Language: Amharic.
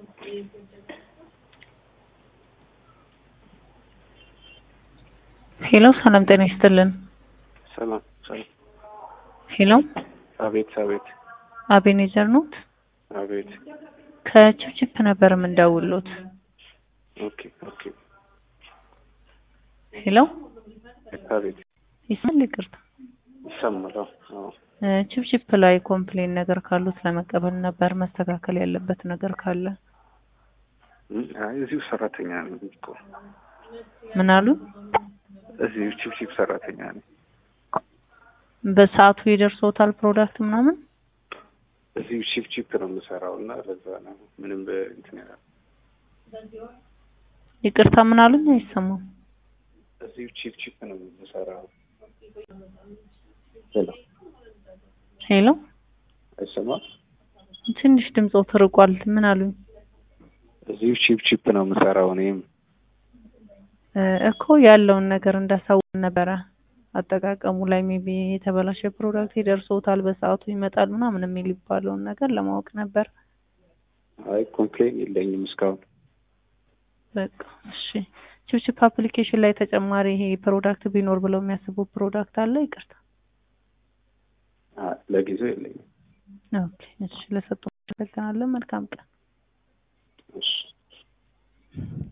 ሄሎ ሰላም ጤና ይስጥልን። ሰላም ሰላም። ሄሎ አቤት አቤት አቤኔዘር ኖት? አቤት። ከችፕችፕ ነበር የምንደውሉት። ኦኬ ኦኬ። ሄሎ አቤት ይስማል? ይቅርታ ይሰማል። አዎ አዎ። እ ችፕችፕ ላይ ኮምፕሌን ነገር ካሉት ለመቀበል ነበር። መስተካከል ያለበት ነገር ካለ እም፣ አይ እዚሁ ሰራተኛ ነኝ እኮ ምን አሉ? እዚሁ ቺፕቺፕ ሰራተኛ ነኝ። በሰዓቱ ይደርሶታል ፕሮዳክት ምናምን? እዚሁ ቺፕቺፕ ነው የምሰራው እና ለዛ ነው ምንም በእንትን ያለ ይቅርታ ምን አሉኝ? አይሰማም። እዚሁ ቺፕቺፕ ነው የምሰራው። ሄሎ ሄሎ አይሰማም? ትንሽ ድምፆ ተርቋል። ምን አሉኝ? እዚሁ ቺፕቺፕ ነው የምሰራው እኔም እ እኮ ያለውን ነገር እንዳሳውቅ ነበረ። አጠቃቀሙ ላይ ሜቢ የተበላሸ ፕሮዳክት ይደርሶታል፣ በሰዓቱ ይመጣል ምናምን የሚል ይባለውን ነገር ለማወቅ ነበር። አይ ኮምፕሌን የለኝም እስካሁን። በቃ እሺ። ችፕችፕ አፕሊኬሽን ላይ ተጨማሪ ይሄ ፕሮዳክት ቢኖር ብለው የሚያስቡ ፕሮዳክት አለ? ይቅርታ። አይ ለጊዜው የለኝም። ኦኬ እሺ። ለሰጡ አመሰግናለን። መልካም ቀን። እሺ